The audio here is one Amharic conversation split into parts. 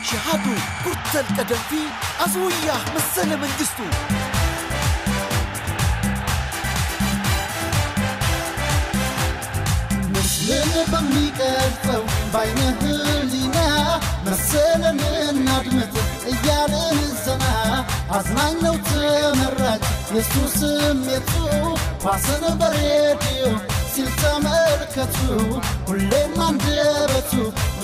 ሸሃዱ ጉርተል ቀደምቲ አዝውያ መሰለ መንግስቱ ምስልን በሚቀርጸው ባይነ ህሊና መሰለን እናድምጥ እያልን ዘና አዝናኝ ነው ተመራጭ የሱ ስሜቱ ኳስን በሬዲዮ ሲል ተመልከቱ ሁሌም አንደበቱ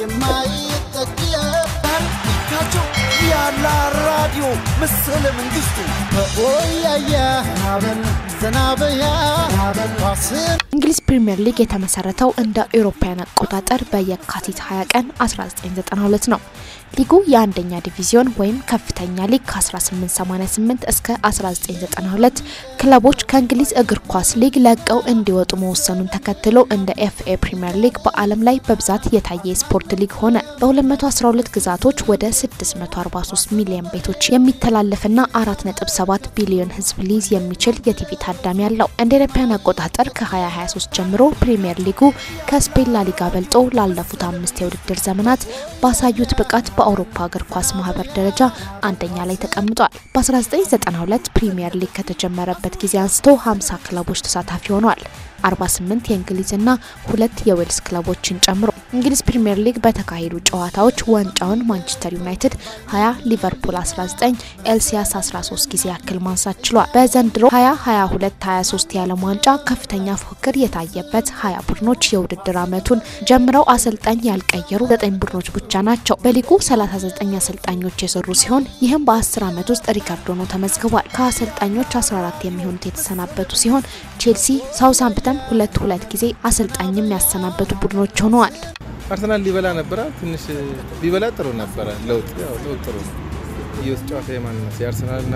የማይጠገብ ካቸው ያላ ራዲዮ መሰለ መንግስቱ በኦያያ ናበል ዘናበያ ናበል ኳስን እንግሊዝ ፕሪምየር ሊግ የተመሰረተው እንደ አውሮፓውያን አቆጣጠር በየካቲት 20 ቀን 1992 ነው። ሊጉ የአንደኛ ዲቪዚዮን ወይም ከፍተኛ ሊግ ከ1888 እስከ 1992 ክለቦች ከእንግሊዝ እግር ኳስ ሊግ ለቀው እንዲወጡ መወሰኑን ተከትሎ እንደ ኤፍኤ ፕሪምየር ሊግ በዓለም ላይ በብዛት የታየ የስፖርት ሊግ ሆነ። በ212 ግዛቶች ወደ 643 ሚሊዮን ቤቶች የሚተላለፍና 4.7 ቢሊዮን ሕዝብ ሊይዝ የሚችል የቲቪ ታዳሚ አለው። እንደ አውሮፓውያን አቆጣጠር ከ2023 ጀምሮ ፕሪምየር ሊጉ ከስፔን ላሊጋ በልጦ ላለፉት አምስት የውድድር ዘመናት ባሳዩት ብቃት በአውሮፓ እግር ኳስ ማህበር ደረጃ አንደኛ ላይ ተቀምጧል። በ1992 ፕሪምየር ሊግ ከተጀመረበት ጊዜ አንስቶ 50 ክለቦች ተሳታፊ ሆነዋል። 48 የእንግሊዝና ሁለት የዌልስ ክለቦችን ጨምሮ እንግሊዝ ፕሪምየር ሊግ በተካሄዱ ጨዋታዎች ዋንጫውን ማንቸስተር ዩናይትድ 20፣ ሊቨርፑል 19፣ ኤልሲያስ 13 ጊዜ ያክል ማንሳት ችሏል። በዘንድሮ 2022 23 የዓለም ዋንጫ ከፍተኛ ፉክክር የታየበት 20 ቡድኖች የውድድር ዓመቱን ጀምረው አሰልጣኝ ያልቀየሩ 9 ቡድኖች ብቻ ናቸው። በሊጉ 39 አሰልጣኞች የሰሩ ሲሆን ይህም በ10 ዓመት ውስጥ ሪካርድ ሆኖ ተመዝግቧል። ከአሰልጣኞች 14 የሚሆኑት የተሰናበቱ ሲሆን ቼልሲ፣ ሳውዝሃምፕተን ሁለት ሁለት ጊዜ አሰልጣኝም ያሰናበቱ ቡድኖች ሆነዋል። አርሰናል ሊበላ ነበረ። ትንሽ ቢበላ ጥሩ ነበረ። ለውጥ ያው ለውጥ ጥሩ ነው። የውስጥ ጨዋታ የማንነት የአርሰናልና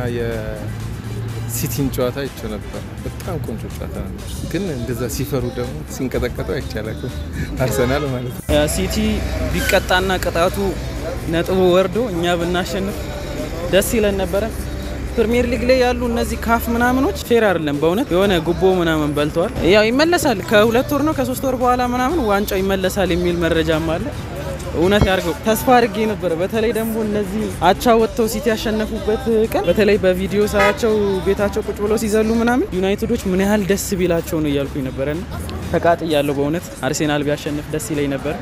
የሲቲን ጨዋታ አይቼው ነበር። በጣም ቆንጆ ጨዋታ ነበር። ግን እንደዛ ሲፈሩ ደግሞ ሲንቀጠቀጡ አይቻላል። አርሰናል ማለት ነው። ሲቲ ቢቀጣና ቅጣቱ ነጥቡ ወርዶ እኛ ብናሸንፍ ደስ ይለን ነበረ። ፕሪሚየር ሊግ ላይ ያሉ እነዚህ ካፍ ምናምኖች ፌር አይደለም። በእውነት የሆነ ጉቦ ምናምን በልተዋል። ያው ይመለሳል ከሁለት ወር ነው ከሶስት ወር በኋላ ምናምን ዋንጫው ይመለሳል የሚል መረጃም አለ። እውነት ያድርገው ተስፋ አድርጌ ነበረ። በተለይ ደግሞ እነዚህ አቻ ወጥተው ሲቲ ያሸነፉበት ቀን በተለይ በቪዲዮ ሳያቸው ቤታቸው ቁጭ ብለው ሲዘሉ ምናምን ዩናይትዶች ምን ያህል ደስ ቢላቸው ነው እያልኩኝ ነበረና ተቃጥያለሁ። በእውነት አርሴናል ቢያሸንፍ ደስ ይለኝ ነበር።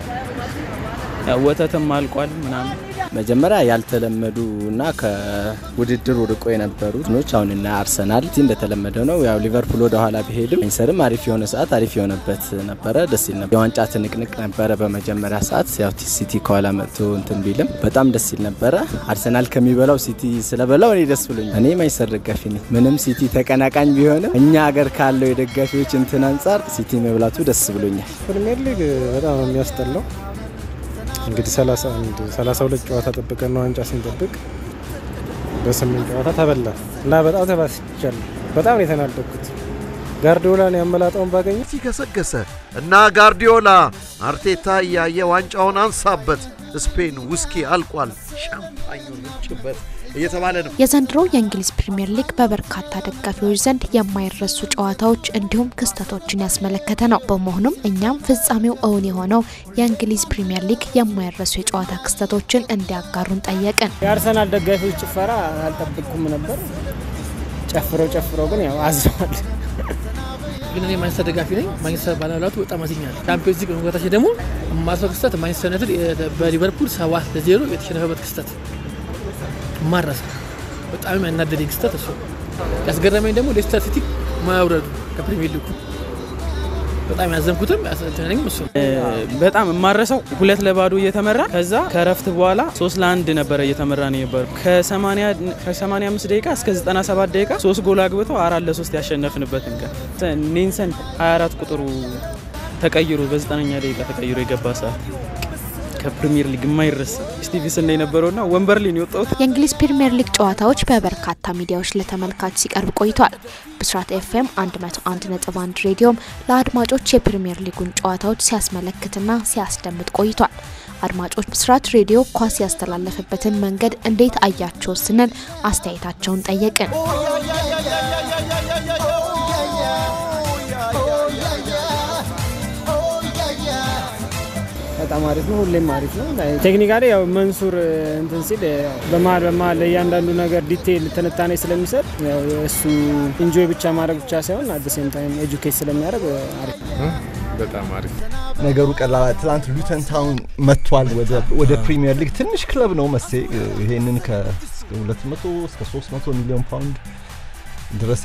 ያው ወተትም አልቋል ምናምን መጀመሪያ ያልተለመዱ እና ከውድድር ርቆ የነበሩ ኖች አሁን እና አርሰናል ቲ እንደተለመደ ነው። ያው ሊቨርፑል ወደ ኋላ ቢሄድም ኢንሰርም አሪፍ የሆነ ሰዓት አሪፍ የሆነበት ነበረ። ደስ ይል ነበር። የዋንጫ ትንቅንቅ ነበረ በመጀመሪያ ሰዓት ያው ሲቲ ከኋላ መጥቶ እንትን ቢልም በጣም ደስ ይል ነበረ። አርሰናል ከሚበላው ሲቲ ስለበላው እኔ ደስ ብሎኛል። እኔ ማይሰር ደጋፊ ነኝ። ምንም ሲቲ ተቀናቃኝ ቢሆንም እኛ ሀገር ካለው የደጋፊዎች እንትን አንጻር ሲቲ መብላቱ ደስ ብሎኛል። ፕሪሚየር ሊግ በጣም ነው የሚያስጠላው። እንግዲህ 31 32 ጨዋታ ጠብቀን ነው ዋንጫ ስንጠብቅ በስምንት ጨዋታ ተበላ እና በጣም ተባስቻለሁ። በጣም ነው የተናደድኩት። ጋርዲዮላን ያመላጠውን ባገኘ ሲገሰገሰ እና ጋርዲዮላ አርቴታ እያየ ዋንጫውን አንሳበት፣ ስፔን ውስኪ አልቋል፣ ሻምፓኙን ውጭበት እየተባለ ነው። የዘንድሮ የእንግሊዝ ፕሪምየር ሊግ በበርካታ ደጋፊዎች ዘንድ የማይረሱ ጨዋታዎች እንዲሁም ክስተቶችን ያስመለከተ ነው። በመሆኑም እኛም ፍጻሜው እውን የሆነው የእንግሊዝ ፕሪምየር ሊግ የማይረሱ የጨዋታ ክስተቶችን እንዲያጋሩን ጠየቅን። የአርሰናል ደጋፊዎች ጭፈራ አልጠብቅኩም ነበር። ጨፍረው ጨፍረው ግን ያው አዝነዋል። ግን እኔ ማንቸስተር ደጋፊ ነኝ። ማንቸስተር ባለመብላቱ በጣም አዝኛለሁ። ቻምፒዮንስ ሊግ መግባታችን ደግሞ የማስበው ክስተት ማንቸስተር ዩናይትድ በሊቨርፑል ሰባት ለዜሮ የተሸነፈበት ክስተት ማረሳ በጣም ያናደደኝ ክስተት እሱ። ያስገረመኝ ደግሞ ሌስተር ሲቲ ማውረዱ ከፕሪሚየር ሊጉ በጣም ያዘንኩትም ያሰተነኝም እሱ ነው። በጣም የማረሰው ሁለት ለባዶ እየተመራ ከዛ ከረፍት በኋላ ሶስት ለአንድ ነበረ እየተመራ ነው የነበሩ ከ85 ደቂቃ እስከ 97 ደቂቃ ሶስት ጎል አግብተው አራት ለሶስት ያሸነፍንበትን ቀን ኔንሰን 24 ቁጥሩ ተቀይሮ በ9ኛ ደቂቃ ተቀይሮ የገባ ሰዓት ከፕሪሚየር ሊግ የማይረሳ ስቲቪስን ነው የነበረውና ወንበር ላይ ነው የወጣሁት። የእንግሊዝ ፕሪምየር ሊግ ጨዋታዎች በበርካታ ሚዲያዎች ለተመልካች ሲቀርብ ቆይቷል። ብስራት ኤፍኤም 101.1 ሬዲዮም ለአድማጮች የፕሪምየር ሊጉን ጨዋታዎች ሲያስመለክትና ሲያስደምጥ ቆይቷል። አድማጮች ብስራት ሬዲዮ ኳስ ያስተላለፈበትን መንገድ እንዴት አያቸው ስንል አስተያየታቸውን ጠየቅን። በጣም አሪፍ ነው። ሁሌም አሪፍ ነው። ቴክኒካሊ ያው መንሱር እንትን ሲል በመሀል በመሀል ለእያንዳንዱ ነገር ዲቴይል ትንታኔ ስለሚሰጥ ያው እሱ ኢንጆይ ብቻ ማድረግ ብቻ ሳይሆን አት ሴም ታይም ኤጁኬት ስለሚያደርግ አሪፍ ነው። በጣም አሪፍ ነገሩ ቀላል። ትላንት ሉተን ታውን መጥቷል ወደ ፕሪሚየር ሊግ። ትንሽ ክለብ ነው መሴ ይሄንን ከ200 እስከ 300 ሚሊዮን ፓውንድ ድረስ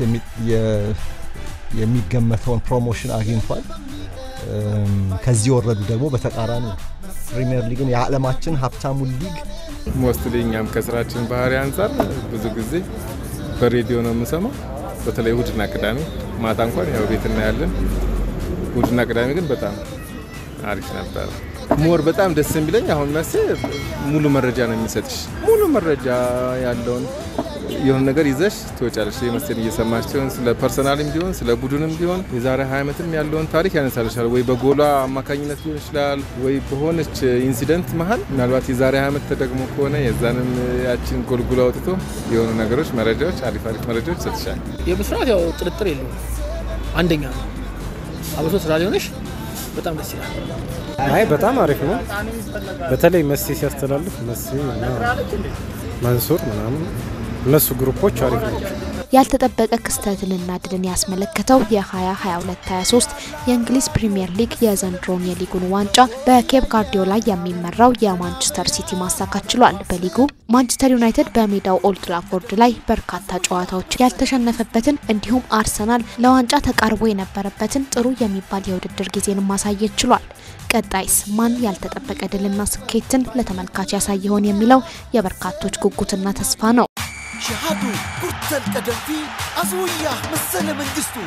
የሚገመተውን ፕሮሞሽን አግኝቷል። ከዚህ የወረዱ ደግሞ በተቃራኒ ፕሪሚየር ሊግን የዓለማችን ሀብታሙን ሊግ ሞስትሊ እኛም ከስራችን ባህሪ አንጻር ብዙ ጊዜ በሬዲዮ ነው የምንሰማው። በተለይ እሁድና ቅዳሜ ማታ እንኳን ያው ቤት እናያለን። እሁድና ቅዳሜ ግን በጣም አሪፍ ነበረ። ሞር በጣም ደስ የሚለኝ አሁን መሴ ሙሉ መረጃ ነው የሚሰጥሽ። ሙሉ መረጃ ያለውን የሆነ ነገር ይዘሽ ትወጫለሽ። የመሰል እየሰማሽ ሲሆን ስለ ፐርሰናልም ቢሆን ስለ ቡድንም ቢሆን የዛሬ ሀያ ዓመትም ያለውን ታሪክ ያነሳልሻል። ወይ በጎሏ አማካኝነት ሊሆን ይችላል፣ ወይ በሆነች ኢንሲደንት መሀል ምናልባት የዛሬ ሀያ ዓመት ተደግሞ ከሆነ የዛንም ያችን ጎልጉሎ አውጥቶ የሆኑ ነገሮች፣ መረጃዎች፣ አሪፍ አሪፍ መረጃዎች ይሰጥሻል። የብስራት ያው ጥርጥር የለውም አንደኛ ነው። አብሶ ስራ ሊሆነሽ በጣም ደስ ይላል። አይ በጣም አሪፍ ነው። በተለይ መሴ ሲያስተላልፍ መሴ እና መንሱር ምናምን እነሱ ግሩፖች አሪፍ ናቸው። ያልተጠበቀ ክስተትንና ድልን ያስመለከተው የ2022/23 የእንግሊዝ ፕሪምየር ሊግ የዘንድሮን የሊጉን ዋንጫ በኬፕ ጋርዲዮላ የሚመራው የማንቸስተር ሲቲ ማሳካት ችሏል። በሊጉ ማንቸስተር ዩናይትድ በሜዳው ኦልድ ትራፎርድ ላይ በርካታ ጨዋታዎች ያልተሸነፈበትን እንዲሁም አርሰናል ለዋንጫ ተቃርቦ የነበረበትን ጥሩ የሚባል የውድድር ጊዜን ማሳየት ችሏል። ቀጣይስ ማን ያልተጠበቀ ድልና ስኬትን ለተመልካች ያሳይ ይሆን የሚለው የበርካቶች ጉጉትና ተስፋ ነው። ሸሃዱ ጉርተል ቀደምቲ አዝውያ መሰለ መንግስቱ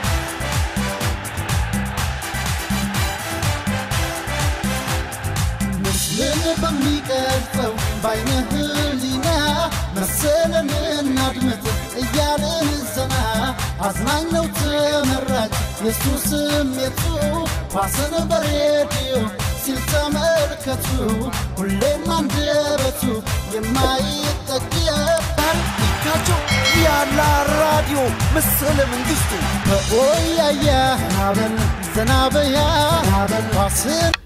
ምስልን በሚቀርጸው በአይነ ህሊና መሰለን እናድምጥ እያልን ዘና አዝናኝ ነው ተመራጭ የሱ ስሜቱ ኳስን በሬዲዮ ሲል ተመልከቱ ሁሌም አንደበቱ የማይጠቅየው ታሪካቸው ያላ ራዲዮ መሰለ መንግስቱ በኦያያ ናበል ዘናበያ ናበል ኳስን